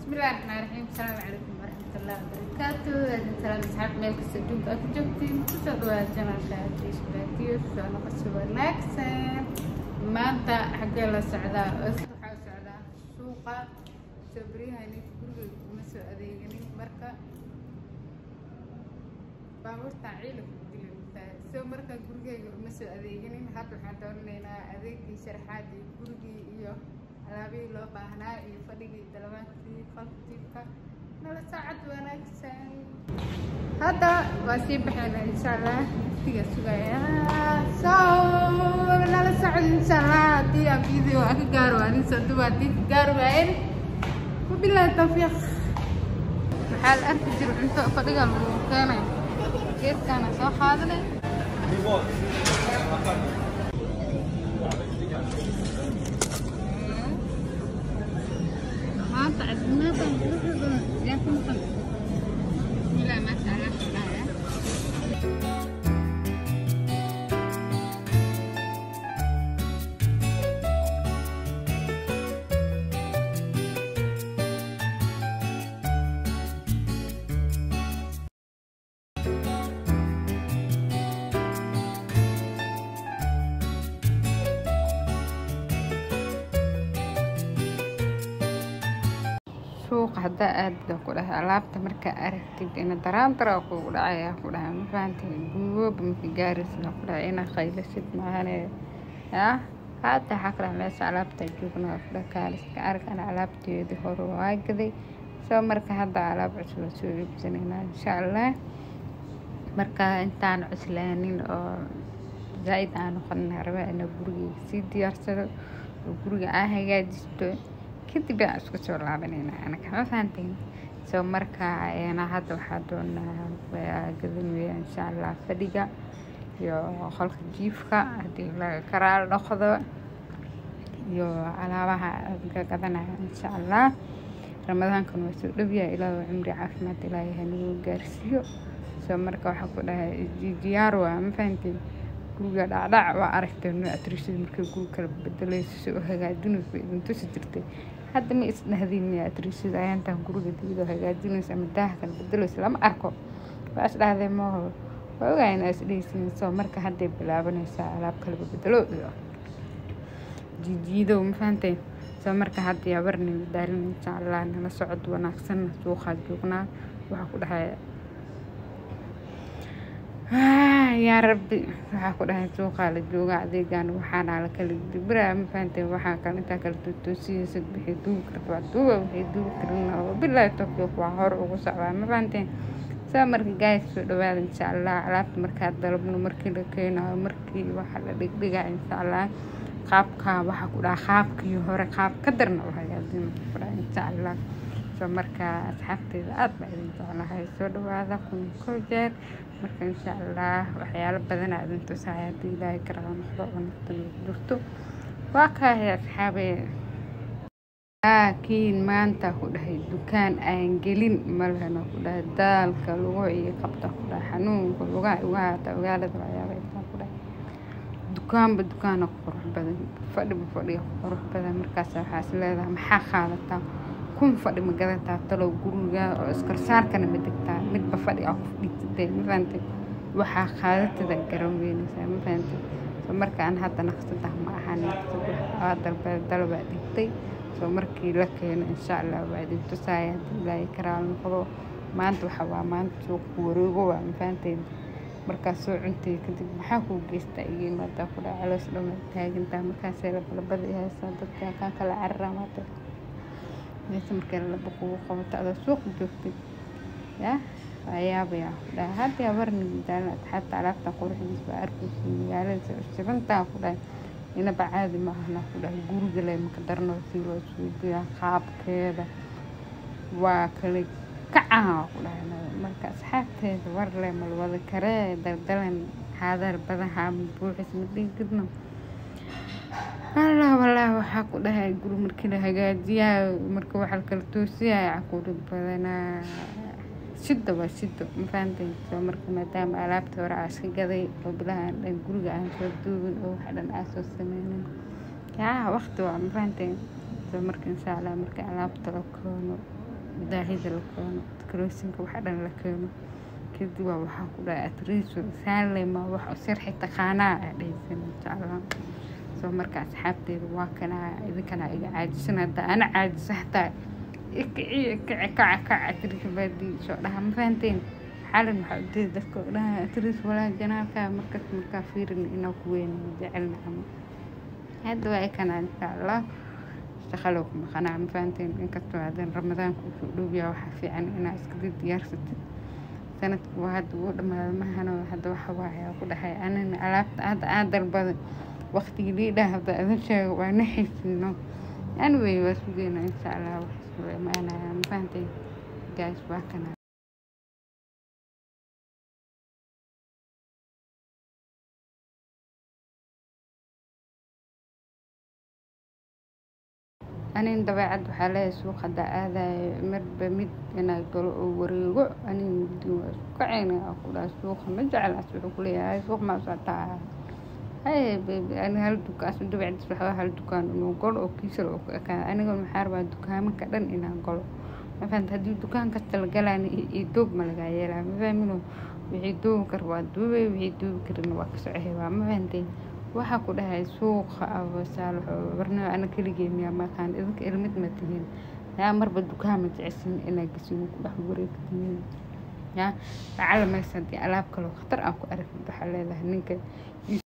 bismillahi raxmaani raxiim asalaamu calaykum waraxmatullahi wabarakaatu aadin salaam asxaab meel kasta adduunka aad ku joogtiin kusoo dhawaada janalka tiishbaatiyo soo noqosi wanaagsan maanta xaggee la socdaa waxaa socdaa suuqa soo beryahani guriga kuma soo adeeganin marka baabuurtaan ciila ku dilimtaa soo marka gurigeyga uma soo adeeganin hadda waxaan doonanaynaa adeegii sharaxaadii gurigii iyo alaabihii loo baahnaa iyo fadhigii dalabaankii qalbtiibka nala saacad wanaagsan hadda waa sii baxayna insha allah waqtiga sugaya so nala socod insha allah haddii aan video aan ka gaaro waa nin soo duba haddii ka gaari waayen wabillahi tawfiiq maxaa la arki jira cunto fadhiga lagu keenay geedkaana soo qaadanay maanta caafimaadaan quruxda badan yaa ku maqan bismillah maasha allah kudhahaya suuqa haddaa aada ku dhahay alaabta markaa aragtid ina daraandara kugu dhacaya ku dhahay ma fahantay gurigooba maka gaaraysa ku dhahay ina qaylasid maahane yaa hadda waxaa ka dhahay meesha alaabta joognaa ku dhahay kaaliska arag ana alaabteedii hore waa gaday soo marka hadda alaab cusub la soo iibsanaynaa insha allah marka intaan cuslaanin oo zaa-id aan noqonin raba ina gurigeyga sii diyaarsado oo guriga aan hagaajisto kadib aan isku soo laabanayna anaga ma fahanteen soo marka ayana hadda waxaa doonaa gadan weya insha allah fadhiga iyo qolka jiifka haddii laga karaal noqdo iyo alaabaha ka gadanaya insha allah ramadaankan waa soo dhowyahay ilaahu cimri caafimaad ilaahay hanigu gaarsiiyo soo marka waxaa ku dhahay diyaar waa ma fahanteen guriga dhacdhac waa aragtay nuatrishada markay guri kala bedelayso si u hagaajinayso idin tusi jirtay hadda ma isdhahdin miya atrishada ayaantaan guriga diido hagaajinayso ama daaha kala bedelayso lama arko waa isdhahdee maaho waa ogaa inaa isdhehaysin soo marka hadday bilaabanaysaa alaab kalaba bedelo iyo jiijiidow ma fahanteen soo marka hadda yabarni daarin insha allah nala socod wanaagsan suuqaa joognaa waxaa ku dhahay yaa rabbi waxaa ku dhahay suuqaa la jooga adeegaan waxaana la kala dibraa ma fahantay waxaa kale intaa kala toosiyaysad wixii duubi karta waa duuba wixii duubi karin bilaahi tawfiiq waa hor ugu socdaa ma fahanteen saa marka gaayis soo dhawaada insha allah alaabta markaa dalabno markii la keenayo markii waxa la dhigdhigaa insha allah qaabka waxaa ku dhaha qaabkii hore qaab ka darna u hagaajin ku dhaha insha allah soo marka asxaabteeda aada baa idin jeclahay soo dhawaada kun koo jeer marka insha allah waxyaalo badan aa idin tusaya haddii ilaahay karaa noqdo oo naftan jirto waa kaahay asxaabe laakiin maanta ku dhahay dukaan aan gelin malehna ku dhahay daalka lugo iyo qabta ku dhahay xanuunka lugaha ugaata ogaalada waxyaabaysaa ku dhahay dukaanba dukaana qurux badan fadhiba fadhiga qurux badan markaas waxaa is leedahay maxaa qaadataa kun fadhi ma gadataa talow guriga oo iskarsaarkana ma degtaa midba fadhi aa ku fadhiisatay ma fahantay waxaa qaadatada garan weynaysaa ma fahantay soo markaan hadda naqsadah ma ahan naqsad waa dalba dalbaa dhigtay soo markii la keeno insha allah waa idin tusaaya haddii ilaahay karaal noqdo maanta waxa waa maanta suuqku wareego waa ma fahantay markaas soo cuntay kadib maxaa kuu geystaa iyo imaadaa ku dhaca caloos dhama taagantaa markaasee labalabada haysaa dadka kaa kala cararaa maata meesha markay laba kugu qabato adoo suuq joogtay yaa waa yaabayaa ku dhahay hadda yabarni midaalan asxaabta alaabta quruxdiisa waa arkaysa magaalada sibantaa ku dhahay inaba caadi ma ahna ku dhahay guriga le maka darno si loo suujiyaa qaabkeeda waa kale kacaha ku dhahay marka asxaabteeda war le malwada karee daldalan haadar badaha buuxis ma dhigidno allah wallah waxaa ku dhahay guri markii la hagaajiyaa marka waxa la kala toosiyaa caquurad badanaa shidda waa shiddo ma fahantayn soo marka maadaama alaabta hore aa iska gaday oo bilaha dhan guriga aan soo duubin oo wax dhan aa soo sameynin yaa waqti waa ma fahantayn soo marka insha allah marka alaabta la koono daahida la keeno decorationka waxa dhan la keeno kadib waa waxaa ku dhahay atriiso saalema wax u sirxi taqaanaa aa dhehaysan insha allah soo marka asxaabteeda waa kana idinkana iga caajisan hadda ana caajisa hataa ikaci ikaci kaca kaca atriis baadii soo dhaha ma fahanteen xalin waxaa ujeeda dadka oo dhaha atriis walaa janaalka markas markaa fiirin inaa ku weyn jecelna ama hadda waa ikana insha allah shaqalow ku maqanaa ma fahanteen inkastoo hadan ramadaanka usoo dhowyaa waxaa fiican inaa iskada diyaarsatid sanadku waa hadda uu dhamaado mahano hadda waxa waaye ku dhahay anina alaabta hadda aan dalbaday waqtigii liidhaa hadda idin sheego waa naxiisino anyway waa sugeyna insha allah wax soo imaanaya ma fahantay guys waa kana anin dabeecad waxaa leeyahay suuq hadda aadayo marba mid inaa galo oo wareego anin mudin waa isku kacayna aa ku dhaha suuqa ma jeclaas wuxuu ku leeyahay suuq maa socotaa haye baby ani hal dukaan asu dabeecadis waxaa hal dukaan inuu galo oo kiisal oo ku ekaada aniga maxaa rabaa dukaamanka dhan inaan galo ma fahanta haddii dukaan kasta la galaan iyo doob ma lagaa yeelaa ma fahmino wixii doobi kar waa duubay wixii doobi karina waa ka socohay waa ma fahanteen waxaa ku dhahay suuqa abasaal barnaa ana keligeen miyaa maqaan idinka ilmid ma tihiin yaa marba dukaama jeceshin inaa gesiin ku dhex wareegtiin yaa lacala maysa haddii alaab kaloo khatar aan ku aragtid waxaa leedahay ninka